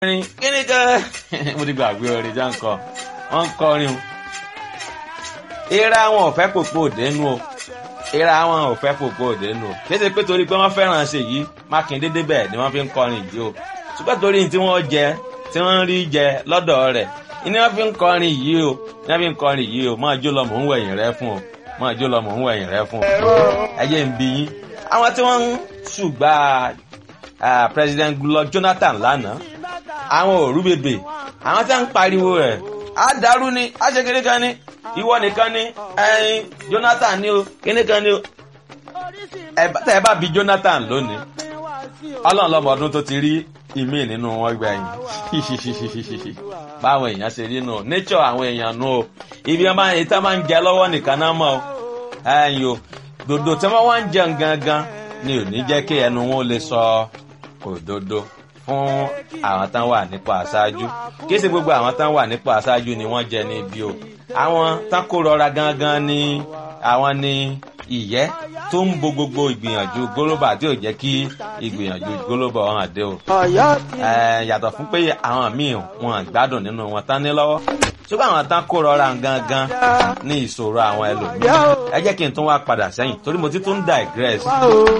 orin kíni kan mo ti gbàgbé orin já ń kọ wọn ń kọrin o ìra wọn ò fẹ́ pòpò òdenu o ìra wọn ò fẹ́ pòpò òdenu o kéde pé torí pé wọ́n fẹ́ràn ṣe yìí mákindé débẹ̀ ni wọ́n fi ń kọrin yìí o ṣùgbọ́n torí tí wọ́n jẹ tí wọ́n ń rí jẹ lọ́dọ̀ rẹ̀ ni wọ́n fi ń kọrin yìí o ni wọ́n fi ń kọrin yìí o máa jó lọ mò ń wẹ̀yìn rẹ fún o máa jó lọ mò ń wẹ̀yìn rẹ fún o ẹ jẹ́ ń bi yín àwọn tí wọ́n ń ṣùgbà president Goodluck Jonathan lánàá àwọn òru bèbè àwọn tí wọ́n ń pariwo rẹ̀ á dàrú ni á ṣe kékeré kan ni ìwọ nìkan ni ẹyin Jonathan ni o kíní kan ni o tẹ ẹ bá bi Jonathan lónìí Ọlọ́run lọ́mọ ọdún tó ti rí ìmí nínú wọn gbẹ̀yìn báwọn èèyàn ṣe rí nù nature àwọn èèyàn nù o ibi ọmọ yìí tá máa ń jẹ lọ́wọ́ nìkan náà mọ̀ o ẹyin o dòdò tí wọ́n wá ń jẹun gangan ni ò ní jẹ́ kí ẹnu wọn lè sọ òdodo fún àwọn tán wà nípa àṣáájú kí ṣe gbogbo àwọn tán wà nípa àṣáájú ni wọ́n jẹ ní ibi o àwọn tán kó rọra gangan ni àwọn ni ìyẹ́ tó ń bo gbogbo ìgbìyànjú gólóbà tí ò jẹ́ kí ìgbìyànjú gólóbà ọ̀hún àdé o. yàtọ̀ fún pé àwọn míì wọn gbádùn nínú wọn tán ní lọ́wọ́ ṣùgbọ́n àwọn tán kó rọra gangan ní ìṣòro àwọn ẹlòmíràn ẹ jẹ́ kí n tún wá padà sẹ́yìn torí mo ti tún digress.